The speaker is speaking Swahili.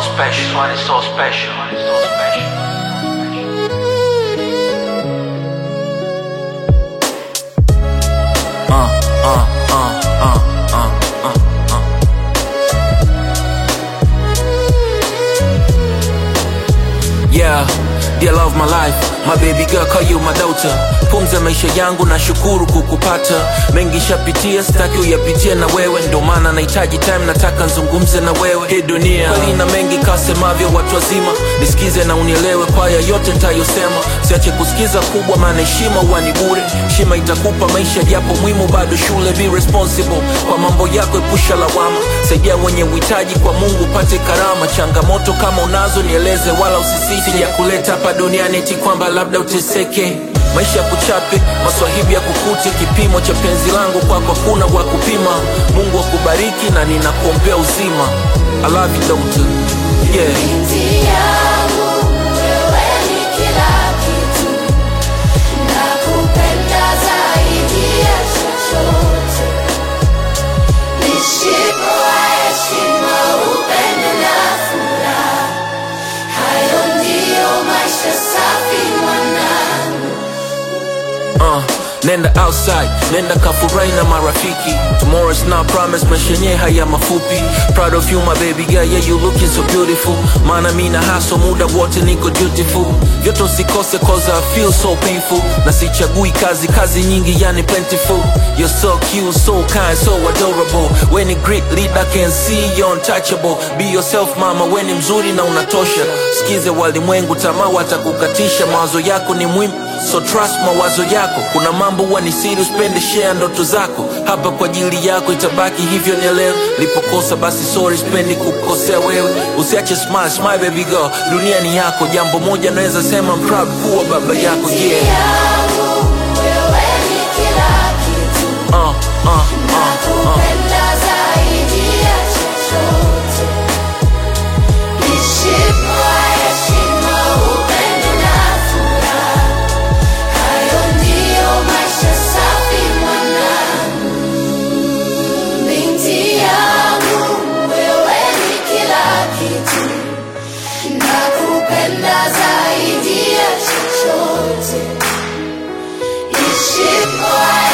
special. This one is so special. It's so special. Uh, uh, uh, uh, uh, uh, uh. Yeah, dear love my life, my baby girl call you my daughter. Pumza maisha yangu na shukuru kukupata. Mengi shapitia, sitaki uyapitie na wewe, ndio maana nahitaji time, nataka nzungumze na wewe. Hii dunia kweli na mengi kasemavyo watu wazima, nisikize na unielewe kwa haya yote nitayosema. Siache kusikiza kubwa, maana heshima huwa ni bure. Heshima itakupa maisha, japo muhimu bado shule. Be responsible kwa mambo yako, epusha lawama, saidia wenye uhitaji, kwa Mungu upate karama. Changamoto kama unazo nieleze, wala usisite. Sija kuleta hapa duniani eti kwamba labda uteseke maisha ya kuchape maswahibi ya kukute kipimo cha penzi langu kwako kuna wa kupima mungu akubariki na ninakuombea uzima I love you daughter yeah. Binti yangu, wewe ni kila kitu, nakupenda zaidi ya chochote. Nishiko wa heshima, upendo na furaha, hayo ndiyo maisha safi mwanangu. uh, nenda outside nenda kafurahi na marafiki tomorrow is not promise maisha yenyewe haya mafupi proud of you my baby girl yeah you looking so beautiful maana mi na haso muda wote niko dutiful vyote usikose cause I feel so painful na sichagui kazi kazi nyingi yani plentiful you're so cute so kind so adorable when a great leader can see you're untouchable be yourself mama we ni mzuri na unatosha sikize walimwengu tamaa watakukatisha mawazo yako ni muhimu so trust mawazo yako kuna mambo huwa ni siri usipende share ndoto zako hapa kwa ajili yako itabaki hivyo nielewe lipokosa basi sorry sipendi kukosea wewe usiache smile smile baby girl dunia ni yako jambo moja naweza sema I'm proud kuwa baba yako Binti yeah yangu, wewe ni kila kitu, uh, uh, uh, uh. nakupenda zaidi ya chochote. Nishiko wa heshima, upendo na furaha, hayo ndiyo maisha safi mwanangu. Binti yangu, wewe ni kila kitu, nakupenda zaidi ya chochote. Nishiko wa